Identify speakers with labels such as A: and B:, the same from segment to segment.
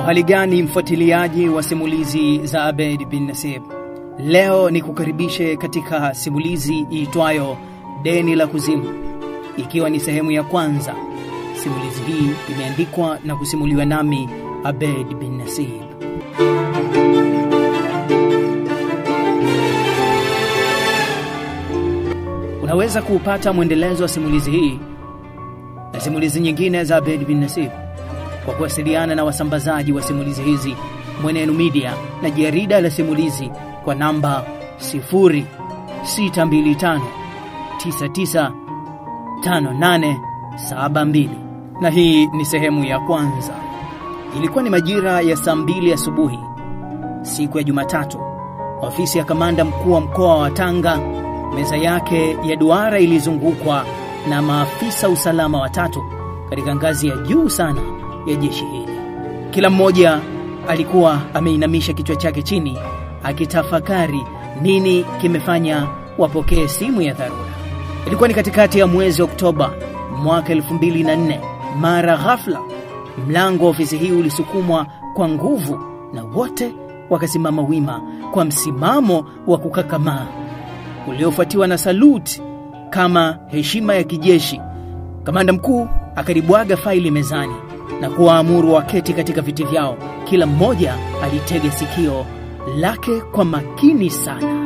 A: Uhali gani mfuatiliaji wa simulizi za Abed bin Nasib? Leo ni kukaribishe katika simulizi iitwayo Deni la Kuzimu, ikiwa ni sehemu ya kwanza. Simulizi hii imeandikwa na kusimuliwa nami Abed bin Nasib. Unaweza kuupata mwendelezo wa simulizi hii na simulizi nyingine za Abed bin Nasib kwa kuwasiliana na wasambazaji wa simulizi hizi Mwenenu Media na jarida la simulizi kwa namba 0625995872 na hii ni sehemu ya kwanza. Ilikuwa ni majira ya saa mbili asubuhi siku ya Jumatatu. Ofisi ya kamanda mkuu wa mkoa wa Tanga, meza yake ya duara ilizungukwa na maafisa usalama watatu katika ngazi ya juu sana ya jeshi hili. Kila mmoja alikuwa ameinamisha kichwa chake chini akitafakari nini kimefanya wapokee simu ya dharura. Ilikuwa ni katikati ya mwezi Oktoba mwaka 2004. Mara ghafla mlango wa ofisi hii ulisukumwa kwa nguvu na wote wakasimama wima kwa msimamo wa kukakamaa uliofuatiwa na saluti kama heshima ya kijeshi. Kamanda mkuu akaribwaga faili mezani na kuwaamuru waketi katika viti vyao. Kila mmoja alitega sikio lake kwa makini sana.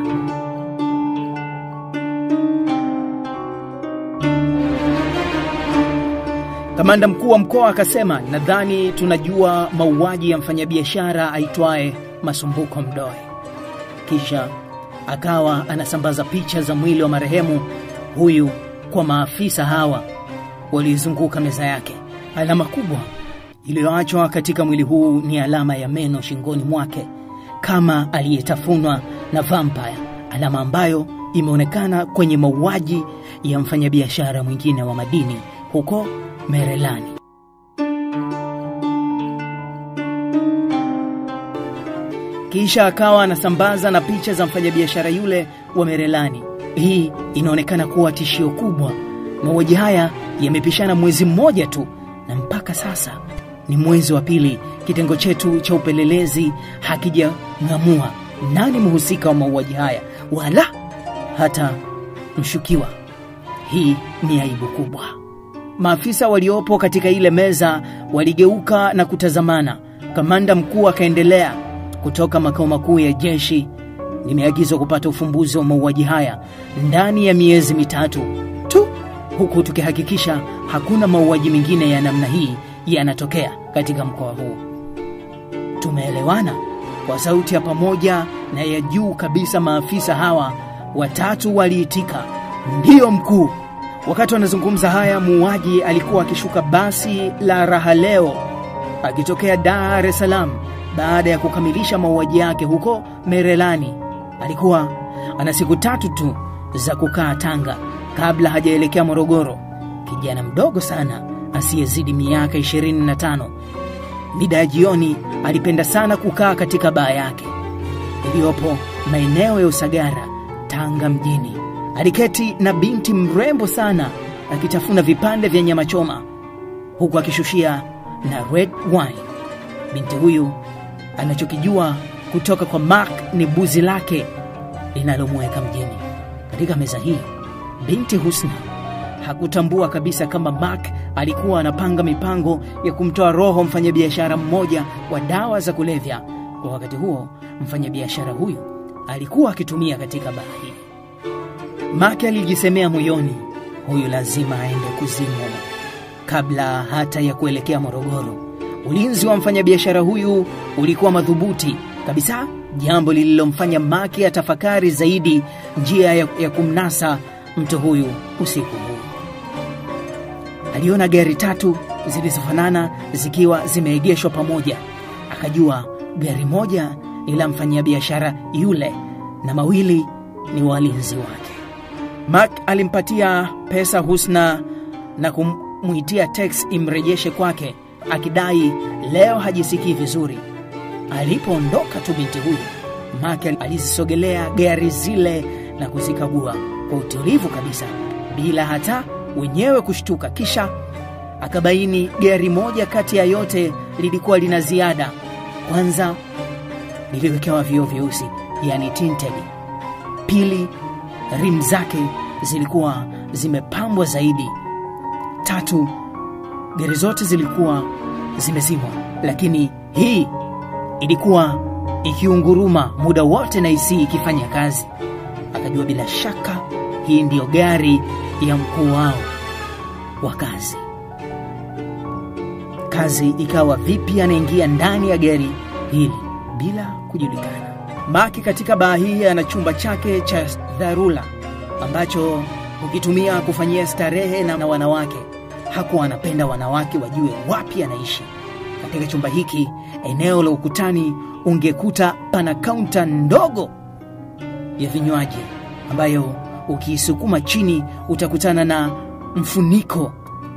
A: Kamanda mkuu wa mkoa akasema, nadhani tunajua mauaji ya mfanyabiashara aitwaye Masumbuko Mdoe. Kisha akawa anasambaza picha za mwili wa marehemu huyu kwa maafisa hawa waliozunguka meza yake. Alama kubwa iliyoachwa katika mwili huu ni alama ya meno shingoni mwake kama aliyetafunwa na vampire, alama ambayo imeonekana kwenye mauaji ya mfanyabiashara mwingine wa madini huko Merelani. Kisha akawa anasambaza na picha za mfanyabiashara yule wa Merelani. Hii inaonekana kuwa tishio kubwa. Mauaji haya yamepishana mwezi mmoja tu, na mpaka sasa ni mwezi wa pili, kitengo chetu cha upelelezi hakijang'amua nani mhusika wa mauaji haya wala hata mshukiwa. Hii ni aibu kubwa. Maafisa waliopo katika ile meza waligeuka na kutazamana. Kamanda mkuu akaendelea, kutoka makao makuu ya jeshi nimeagizwa kupata ufumbuzi wa mauaji haya ndani ya miezi mitatu tu, huku tukihakikisha hakuna mauaji mengine ya namna hii yanatokea katika mkoa huu. Tumeelewana? Kwa sauti ya pamoja na ya juu kabisa, maafisa hawa watatu waliitika, ndiyo mkuu. Wakati wanazungumza haya, muuaji alikuwa akishuka basi la Raha Leo akitokea Dar es Salaam baada ya kukamilisha mauaji yake huko Merelani. Alikuwa ana siku tatu tu za kukaa Tanga kabla hajaelekea Morogoro. Kijana mdogo sana asiyezidi miaka 25. Mida ya jioni alipenda sana kukaa katika baa yake iliyopo maeneo ya Usagara, Tanga mjini. Aliketi na binti mrembo sana akitafuna vipande vya nyama choma huku akishushia na red wine. Binti huyu anachokijua kutoka kwa Mark ni buzi lake linalomweka mjini. Katika meza hii, binti Husna hakutambua kabisa kama Mark alikuwa anapanga mipango ya kumtoa roho mfanyabiashara mmoja wa dawa za kulevya. Kwa wakati huo, mfanyabiashara huyu alikuwa akitumia katika baa hii. Mark alijisemea moyoni, huyu lazima aende kuzimu kabla hata ya kuelekea Morogoro. Ulinzi wa mfanyabiashara huyu ulikuwa madhubuti kabisa, jambo lililomfanya Maki atafakari zaidi njia ya, ya kumnasa mtu huyu usiku huu. Aliona gari tatu zilizofanana zikiwa zimeegeshwa pamoja, akajua gari moja ni la mfanyabiashara yule na mawili ni walinzi wake. Mark alimpatia pesa Husna na kumwitia tex imrejeshe kwake akidai leo hajisikii vizuri. Alipoondoka tu binti huyu, Mark alizisogelea gari zile na kuzikagua kwa utulivu kabisa bila hata wenyewe kushtuka. Kisha akabaini gari moja kati ya yote lilikuwa lina ziada Kwanza liliwekewa vioo vyeusi, yani tinted. Pili, rim zake zilikuwa zimepambwa zaidi. Tatu, gari zote zilikuwa zimezimwa, lakini hii ilikuwa ikiunguruma muda wote na isi ikifanya kazi. Akajua bila shaka hii ndiyo gari ya mkuu wao wa kazi. Kazi ikawa vipi anaingia ndani ya gari hili bila kujulikana. Maki katika baa hii ana chumba chake cha dharura ambacho hukitumia kufanyia starehe na, na wanawake. Hakuwa anapenda wanawake wajue wapi anaishi. Katika chumba hiki, eneo la ukutani, ungekuta pana kaunta ndogo ya vinywaji ambayo ukiisukuma chini utakutana na mfuniko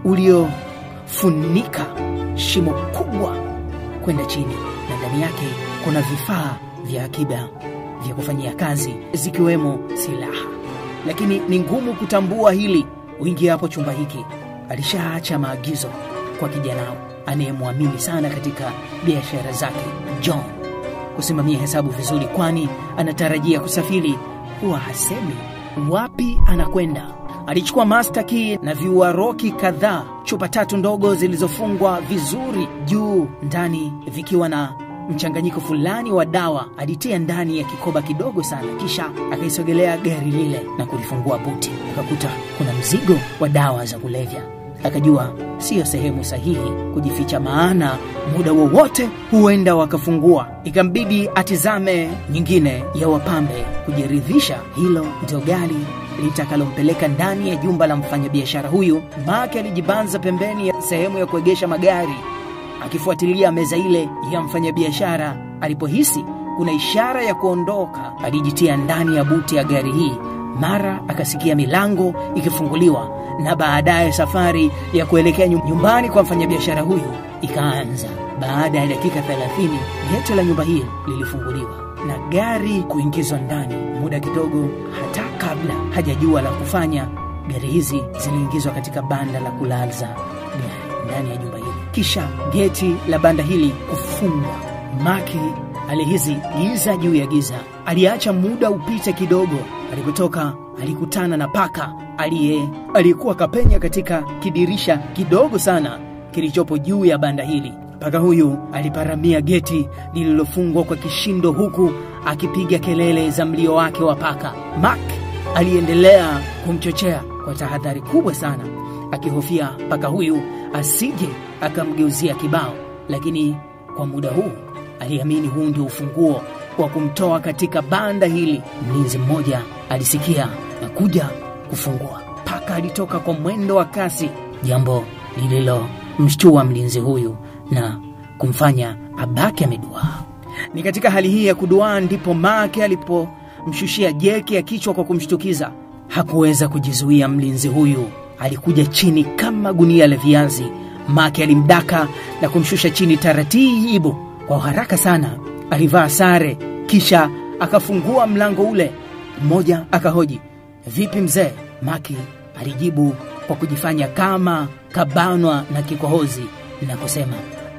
A: uliofunika shimo kubwa kwenda chini, na ndani yake kuna vifaa vya akiba vya kufanyia kazi zikiwemo silaha. Lakini ni ngumu kutambua hili uingia hapo chumba hiki. Alishaacha maagizo kwa kijanao anayemwamini sana katika biashara zake, John, kusimamia hesabu vizuri, kwani anatarajia kusafiri. Huwa hasemi wapi anakwenda. Alichukua master key na viuaroki kadhaa, chupa tatu ndogo zilizofungwa vizuri juu ndani vikiwa na mchanganyiko fulani wa dawa. Alitia ndani ya kikoba kidogo sana, kisha akaisogelea gari lile na kulifungua buti. Akakuta kuna mzigo wa dawa za kulevya. Akajua siyo sehemu sahihi kujificha, maana muda wowote huenda wakafungua. Ikambidi atizame nyingine ya wapambe kujiridhisha hilo ndio gari litakalompeleka ndani ya jumba la mfanyabiashara huyu. Make alijibanza pembeni ya sehemu ya kuegesha magari akifuatilia meza ile ya mfanyabiashara. Alipohisi kuna ishara ya kuondoka, alijitia ndani ya buti ya gari hii. Mara akasikia milango ikifunguliwa na baadaye safari ya kuelekea nyumbani kwa mfanyabiashara huyu ikaanza. Baada ya dakika 30 geti la nyumba hii lilifunguliwa na gari kuingizwa ndani. Muda kidogo, hata kabla hajajua la kufanya, gari hizi ziliingizwa katika banda la kulaza gari ndani ya jumba hili, kisha geti la banda hili kufungwa. Maki alihisi giza juu ya giza. Aliacha muda upite kidogo. Alipotoka alikutana na paka aliye aliyekuwa kapenya katika kidirisha kidogo sana kilichopo juu ya banda hili. Paka huyu aliparamia geti lililofungwa kwa kishindo, huku akipiga kelele za mlio wake wa paka. Mark aliendelea kumchochea kwa tahadhari kubwa sana, akihofia paka huyu asije akamgeuzia kibao, lakini kwa muda huu aliamini huu ndio ufunguo wa kumtoa katika banda hili. Mlinzi mmoja alisikia na kuja kufungua. Paka alitoka kwa mwendo wa kasi, jambo lililomshtua mlinzi huyu na kumfanya abaki ameduaa. Ni katika hali hii ya kuduaa ndipo Make alipomshushia jeki ya kichwa kwa kumshtukiza. Hakuweza kujizuia, mlinzi huyu alikuja chini kama gunia la viazi. Make alimdaka na kumshusha chini taratibu. Kwa haraka sana alivaa sare, kisha akafungua mlango ule. Mmoja akahoji, vipi mzee? Maki alijibu kwa kujifanya kama kabanwa na kikohozi na kusema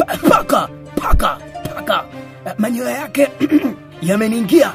A: paka paka paka, manyoya yake yameniingia.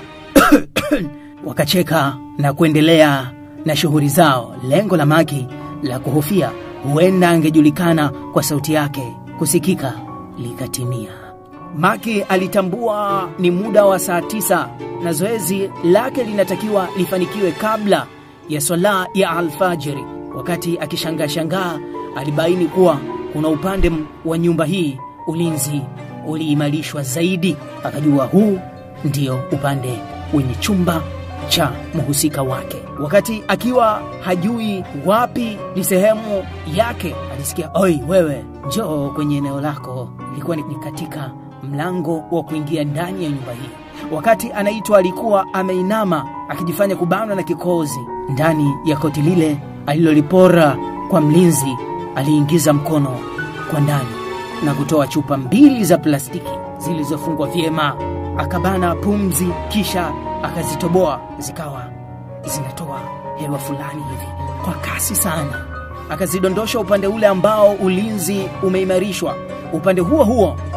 A: Wakacheka na kuendelea na shughuli zao. Lengo la Maki la kuhofia huenda angejulikana kwa sauti yake kusikika likatimia. Maki alitambua ni muda wa saa tisa na zoezi lake linatakiwa lifanikiwe kabla ya swala ya alfajiri. Wakati akishangaa shangaa, alibaini kuwa kuna upande wa nyumba hii ulinzi uliimarishwa zaidi. Akajua huu ndio upande wenye chumba cha mhusika wake. Wakati akiwa hajui wapi ni sehemu yake, alisikia oi, wewe njoo kwenye eneo lako. Ilikuwa ni katika mlango wa kuingia ndani ya nyumba hii. Wakati anaitwa, alikuwa ameinama akijifanya kubanwa na kikozi. Ndani ya koti lile alilolipora kwa mlinzi, aliingiza mkono kwa ndani na kutoa chupa mbili za plastiki zilizofungwa vyema. Akabana pumzi, kisha akazitoboa, zikawa zinatoa hewa fulani hivi kwa kasi sana. Akazidondosha upande ule ambao ulinzi umeimarishwa. Upande huo huo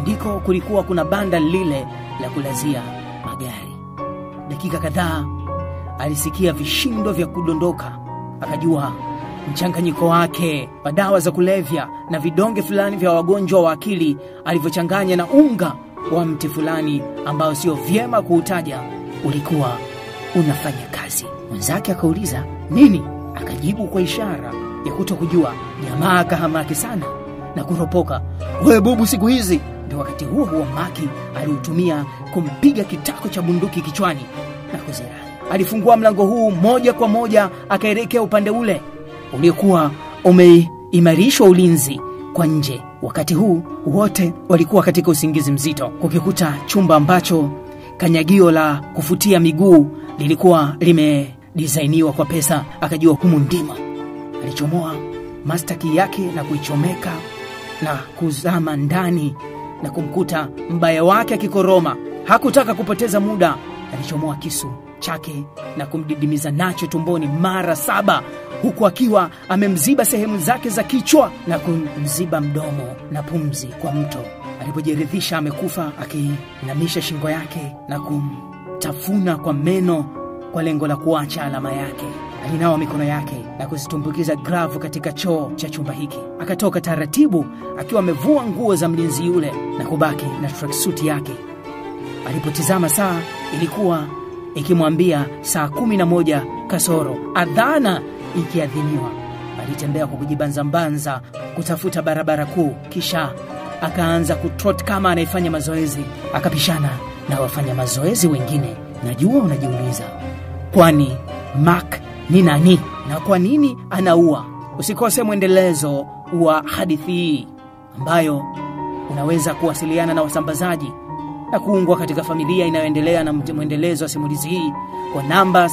A: ndiko kulikuwa kuna banda lile la kulazia magari. Dakika kadhaa alisikia vishindo vya kudondoka, akajua mchanganyiko wake wa dawa za kulevya na vidonge fulani vya wagonjwa wa akili alivyochanganya na unga wa mti fulani ambao sio vyema kuutaja ulikuwa unafanya kazi. Mwenzake akauliza nini, akajibu kwa ishara ya kuto kujua. Jamaa akahamaki sana na kuropoka, we bubu, siku hizi. Ndio wakati huo huo Maki aliutumia kumpiga kitako cha bunduki kichwani na kuzirai. Alifungua mlango huu moja kwa moja akaelekea upande ule uliokuwa umeimarishwa ulinzi kwa nje. Wakati huu wote walikuwa katika usingizi mzito, kukikuta chumba ambacho kanyagio la kufutia miguu lilikuwa limedisainiwa kwa pesa. Akajua humu ndimo. Alichomoa mastaki yake na kuichomeka na kuzama ndani na kumkuta mbaya wake akikoroma. Hakutaka kupoteza muda, alichomoa kisu chake na kumdidimiza nacho tumboni mara saba huku akiwa amemziba sehemu zake za kichwa na kumziba mdomo na pumzi kwa mto. Alipojiridhisha amekufa, akiinamisha shingo yake na kumtafuna kwa meno kwa lengo la kuacha alama yake. Alinawa mikono yake na kuzitumbukiza gravu katika choo cha chumba hiki. Akatoka taratibu akiwa amevua nguo za mlinzi yule na kubaki na tracksuit yake. Alipotizama saa ilikuwa ikimwambia saa kumi na moja kasoro, adhana ikiadhiniwa. Alitembea kwa kujibanzambanza kutafuta barabara kuu, kisha akaanza kutrot kama anayefanya mazoezi. Akapishana na wafanya mazoezi wengine. Najua unajiuliza, kwani Mark ni nani na kwa nini anaua? Usikose mwendelezo wa hadithi hii ambayo unaweza kuwasiliana na wasambazaji na kuungwa katika familia inayoendelea na mwendelezo wa simulizi hii kwa namba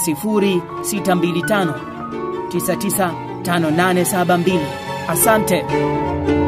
A: 0625 995872. Asante.